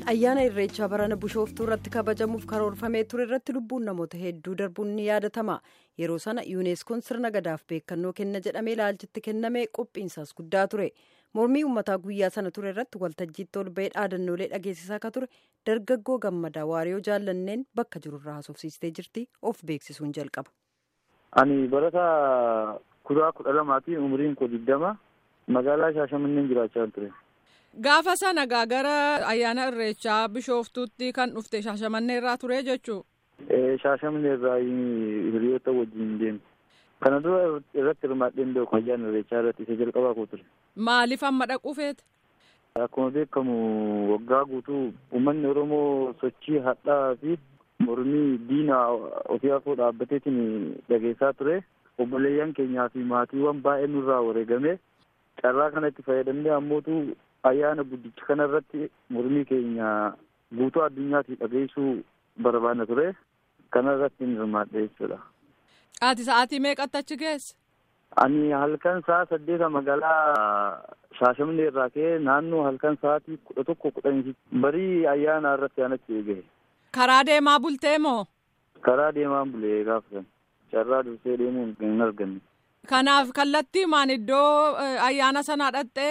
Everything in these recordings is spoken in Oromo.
ayyaana irreechaa barana bishooftuu irratti kabajamuuf karoorfamee ture irratti lubbuun namoota hedduu darbuun ni yaadatama yeroo sana yuuneeskoon sirna gadaaf beekannoo kenna jedhamee ilaalchitti kenname qophiinsaas guddaa ture mormii uummataa guyyaa sana ture irratti waltajjiitti ol ba'ee dhaadannoolee dhageessisaa akka ture dargaggoo gammadaa waariyoo jaallanneen bakka jirurraa haasofsiistee jirti of beeksisuun jalqaba. ani barataa kutaa kudha lamaati umriin koo digdama magaalaa shaashamanneen jiraachaa ture. Gaafa sana gara ayyaana irreechaa bishooftuutti kan dhufte shaashamannee irraa ture jechuu. Shaashamannee irraa hiriyoota wajjin deemu. Kana dura irratti hirmaadheen beeku ayyaana irreechaa irratti isa jalqabaa koo ture. Maaliif amma dhaquu feete? Akkuma beekamu waggaa guutuu uummanni Oromoo sochii hadhaa fi mormii diina ofii afoo dhaabbateetiin dhageessaa ture. Obboleeyyan keenyaa fi maatiiwwan baay'ee nurraa wareegame carraa kanatti fayyadamnee ammootu ayyaana guddicha kana irratti mormii keenya guutuu addunyaatti dhageessuu barbaadna ture kana irratti hin hirmaadhe jechuudha. Ati sa'aatii meeqatti achi geesse? Ani halkan sa'a saddeeta magaalaa Shaashamannee irraa ka'ee naannoo halkan sa'aatii kudha tokko kudhanii barii ayyaana irratti aan achi eegahe. Karaa deemaa bultee moo? Karaa deemaan bulee gaafa sana carraa dursee deemuun hin arganne. Kanaaf kallattiimaan iddoo ayyaana sanaa dhaqxee?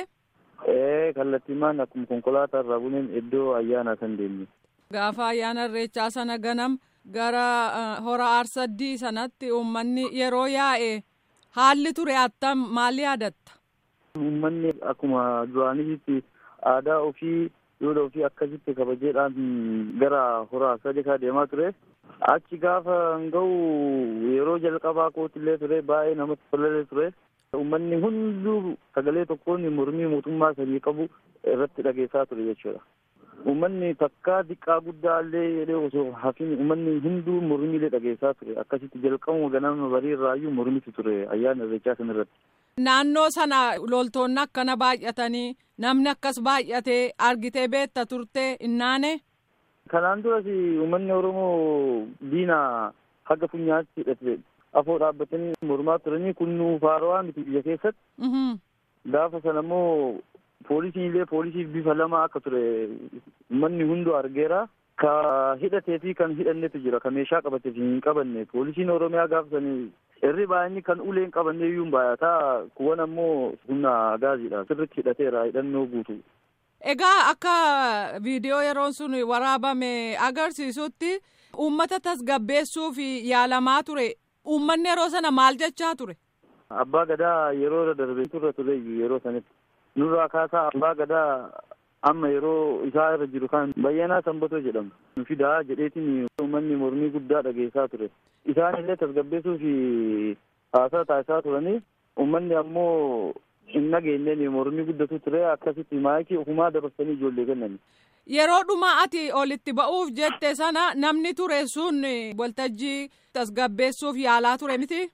Ee kallattiimaan akkuma konkolaataa irraa buneen iddoo ayyaanaa kan deemne. Gaafa ayyaana irreechaa sana ganam gara hora aarsaddii sanatti uummanni yeroo yaa'e haalli ture attam maal yaadatta? Uummanni akkuma duraanitti aadaa ofii duudhaa ofii akkasitti kabajeedhaan gara hora aarsadii deemaa ture. Achi gaafa ga'u yeroo jalqabaa kootillee ture baay'ee namatti tolee ture. Uummanni hunduu sagalee tokkoon mormii mootummaa sanii qabu irratti dhageessaa ture jechuudha. Uummanni takkaa xiqqaa guddaa illee jedhee osoo hafiin uummanni hunduu mormiilee dhageessaa ture. Akkasitti jalqabuma ganama barii irraayyuu mormitu ture ayyaana irreechaa sana irratti. Naannoo sana loltoonni akkana baay'atanii namni akkas baay'atee argitee beetta turte innaane. Kanaan duras uummanni Oromoo diina haga funyaatti hidhate afoo dhaabbatanii mormaa turanii kunnuu faarawaa miti biyya keessatti. Gaafa sana immoo poolisiin illee poolisiif bifa lama akka ture uummanni hunduu argeera. Ka hidhatee fi kan hidhannetu jira. Ka meeshaa qabatee fi hin qabanne. Poolisiin Oromiyaa gaafa sanii irri baay'inni kan uleen qabanne iyyuu hin baay'ataa. Kuwwan ammoo humna gaaziidha. Sirriitti hidhateera hidhannoo guutu. Egaa akka viidiyoo yeroon sun waraabame agarsiisutti uummata tasgabbeessuuf yaalamaa ture. Uummanni yeroo sana maal jechaa ture? Abbaa gadaa yeroo darbe turre ture yeroo sanitti. Nurraa kaasaa abbaa gadaa amma yeroo isaa irra jiru kan bayyanaa sanbatoo jedhamu. Fidaa jedheetiin uummanni mormii guddaa dhageessaa ture. Isaan illee tasgabbeessuu fi haasaa taasisaa turanii uummanni ammoo hin nageenyeen mormii guddatu ture akkasitti maayikii ofumaa dabarsanii ijoollee kennani. Yeroo dhuma ati olitti ba'uuf jette sana namni ture sun waltajjii tasgabbeessuuf yaalaa ture miti?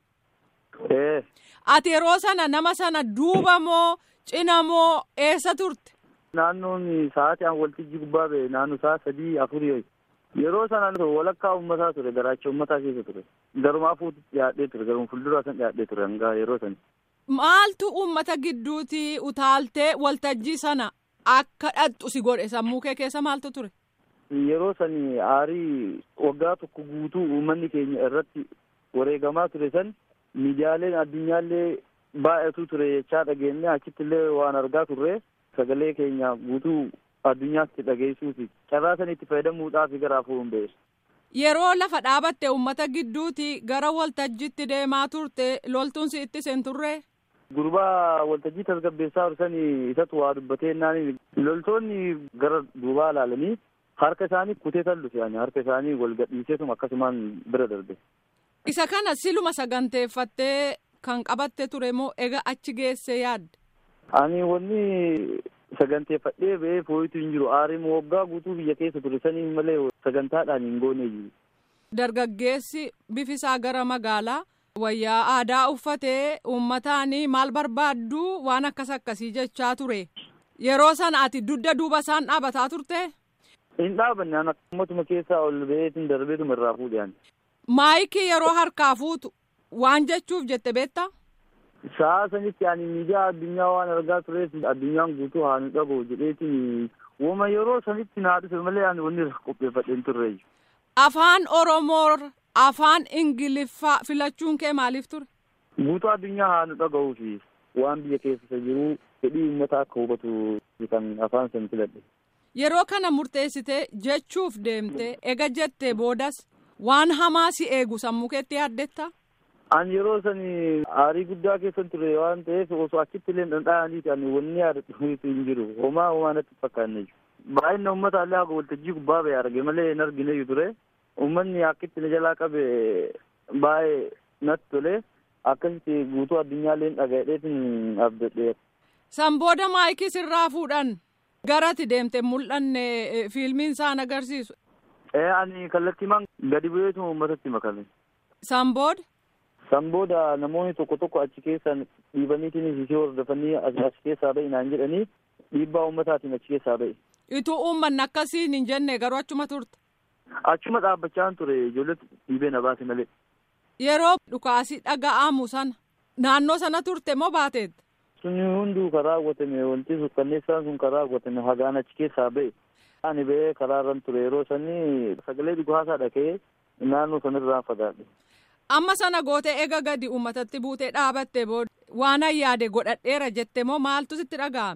Ee. Ati yeroo sana nama sana duuba moo cina moo eessa turte? Naannoon sa'aatii aan waltajjii gubbaa ba'e naannoo sa'a sadii afurii yeroo sana walakkaa uummataa ture garaacha uummataa keessa ture. Garumaa fuututti dhiyaadhee ture garuma fuulduraa san dhiyaadhee ture hanga yeroo sani. Maaltu uummata gidduuti utaaltee waltajjii sana akka dhadhu si godhe sammuu kee keessa maaltu ture? Yeroo sani aarii waggaa tokko guutuu uummanni keenya irratti wareegamaa ture san miidiyaaleen addunyaallee baay'atu ture jechaa dhageenye achitti illee waan argaa turre sagalee keenya guutuu addunyaatti dhageessuufi carraa sanitti fayyadamuudhaaf gara afuun ba'e. Yeroo lafa dhaabatte uummata gidduuti gara waltajjiitti deemaa turte loltuun si itti seen turre? Gurbaa waltajjii tasgabbeessaa tursanii isatu waa dubbatee naani loltoonni gara duubaa ilaalanii harka isaanii kutee tallu fe'anii harka isaanii wal gadhiiseetuma akkasumaan bira darbe. Isa kana siluma saganteeffattee kan qabatte ture moo ega achi geesse yaadde? Ani wanni saganteeffadhee ba'ee fooyitu hin jiru aariin waggaa guutuu biyya keessa ture sanii malee sagantaadhaan hin goone jiru. Dargaggeessi bifisaa gara magaalaa wayyaa aadaa uffatee uummataanii maal barbaaddu waan akkas akkasii jechaa ture. Yeroo sana ati dugda duuba isaan dhaabataa turte? Hin dhaabanne an akkumatuma keessaa ol ba'eetiin darbeetuma irraa fuudhe Maayikii yeroo harkaa fuutu waan jechuuf jette beektaa? Sa'a sanitti ani miidiyaa addunyaa waan argaa tureef addunyaan guutuu haa nu dhaga'u jedheetiin Wama yeroo sanitti naa dhufe malee ani wanni irra qopheeffadhee hin turre. Afaan Oromoo afaan Ingiliffaa filachuun kee maaliif ture? Guutuu addunyaa haa nu dhaga'uu fi waan biyya keessa jiru fedhii uummataa akka hubatu kan afaan san filadhe. Yeroo kana murteessitee jechuuf deemte ega jettee boodas waan hamaa si eegu sammuu keetti yaaddetta? Ani yeroo sani aarii guddaa keessa ture waan ta'eef osoo achitti illee dhandha'aniiti ani wanni yaadatu hin jiru homaa homaa natti fakkaanne baay'ina uummata illee akka waltajjii gubbaa ba'e arge malee hin argine ture uummanni akkitti na jalaa qabe baay'ee natti tole akkasitti guutuu addunyaa illee dhaga'eetiin abdadhe. San booda maayikii sirraa fuudhan garati deemte mul'anne fiilmiin isaan agarsiisu. Ee ani kallattiimaan gadi bu'eetu uummatatti makame. San booda. San booda namoonni tokko tokko achi keessan dhiibaniitiin ishee hordofanii achi keessaa ba'i naan jedhanii dhiibbaa uummataatiin achi keessaa ba'i. Ituu uummanni akkasiin hin jenne garuu achuma turte. Achuma dhaabbachaa ture ijoolletti dhiibee na baase malee. Yeroo dhukaasii dhaga'amu sana naannoo sana turte moo baateet? Sunni hunduu karaa raawwatame wanti sukkanneessaan sun karaa raawwatame hagaan achi keessaa ba'e. Ani ba'ee karaarran ture yeroo sanii sagalee dhugaasaa dhaga'ee naannoo sanarraa fagaadhe. Amma sana gootee ega gadi uummatatti buutee dhaabatte booda waan yaade godhadheera jette moo maaltu sitti dhaga'ame?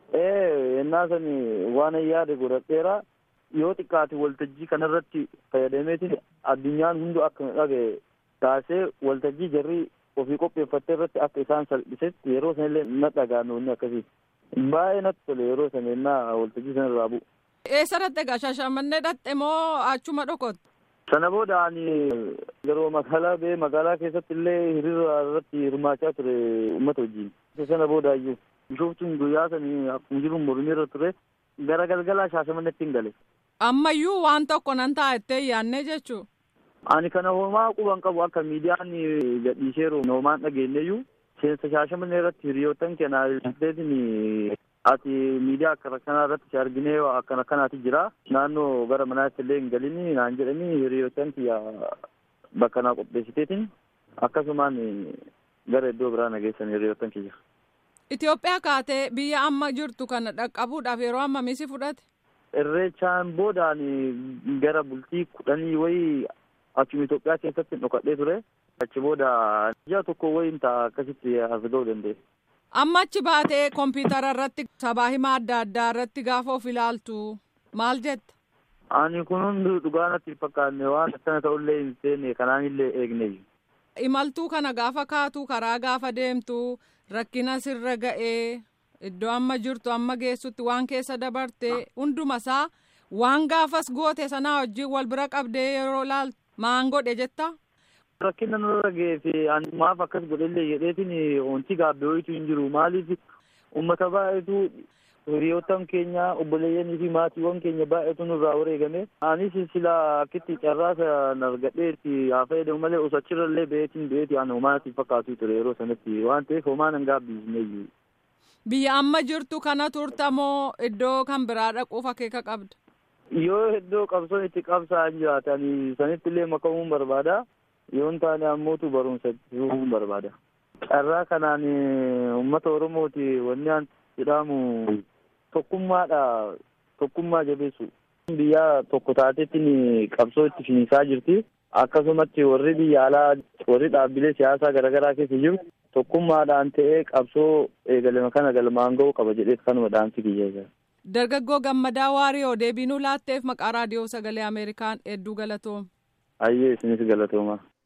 Ee ennaa sani waan yaade godhadheera yoo xiqqaate waltajjii kanarratti fayyadameetiin addunyaan hundu akka dhaga'e taasee waltajjii jarri ofii qopheeffattee irratti akka isaan salphisetti yeroo sanillee na dhaga'ame wanni akkasii. Baay'ee natti tole yeroo sana ennaa waltajjii sanarraa bu'u. Eessarratti egaa shashamannee dhatte moo achuma dhokotte? Sana booda ani yeroo magaalaa ba'ee magaalaa keessatti illee hiriira irratti hirmaachaa ture uummata wajjin. Sana booda iyyuu bishooftuun guyyaa sanii akkuma jiru mormii irra ture gara galgalaa shaashamannetti hin gale. Ammayyuu waan tokko nan taa'ettee yaannee jechuu. Ani kana homaa quban qabu akka miidiyaan gadhiiseeru homaan dhageenyeyyuu seensa shaashamannee irratti hiriyoottan kennaa ilaalteetiin ati miidiyaa akkana kanaa irratti si arginee akkana kanaati jira naannoo gara manaatti illee hin galini naan jedhanii hiriyoottan kiyya bakka naa qopheessiteetiin akkasumaan gara iddoo biraa nageessan hiriyoottan kiyya. Itoophiyaa kaatee biyya amma jirtu kana dhaqqabuudhaaf yeroo ammamii si fudhate? Irreechaan boodaan gara bultii kudhanii wayii achuma Itoophiyaa keessatti dhokadhee ture. Achi booda ji'a tokko wayiin ta'a akkasitti as ga'uu danda'e. Amma achi baatee kompiitara irratti sabaa himaa adda addaa irratti gaafa of ilaaltu maal jetta? Ani kun hundi dhugaa natti hin fakkaanne waan akkana ta'ullee hin seenne kanaan illee eegne. Imaltuu kana gaafa kaatu karaa gaafa deemtu rakkina sirra ga'ee iddoo amma jirtu amma geessutti waan keessa dabarte hundumasaa waan gaafas goote sanaa wajjin wal bira qabdee yeroo ilaaltu maan godhe jetta? Rakkina nurra ga'ee fi ani maaf akkas godhellee jedheetiin wanti gaabbee wayitu hin jiru maaliif uummata baay'eetu hiriyoottan keenya obboleeyyanii fi maatiiwwan keenya baay'eetu nurraa wareegame anis sila akkitti carraasa argadheetti haa fayyadamu malee osoo achirrallee ba'eetiin ba'eeti ani homaatti fakkaatu ture yeroo sanatti waan ta'eef homaa nan gaabbiisneeyyu. Biyya amma jirtu kana turtamoo iddoo kan biraa dhaquuf akeeka qabda? Yoo iddoo qabsoon itti qabsaa'an jiraatan sanitti illee makamuun barbaada. yoo hin taane ammootu barumsa itti barbaada. Carraa kanaan uummata Oromooti wanni an jedhamu tokkummaadha tokkummaa jabeessu. Biyya tokko taateetti qabsoo itti finiisaa jirti. Akkasumatti warri biyya alaa warri dhaabbilee siyaasaa garaagaraa keessa jiru tokkummaadhaan ta'ee qabsoo eegalame kana galmaan ga'uu qaba jedhee kanuma dhaamsi kiyya. Dargaggoo Gammadaa Waariyoo deebiinuu laatteef maqaa raadiyoo sagalee Ameerikaan hedduu galatooma. Ayyee isinis galatooma.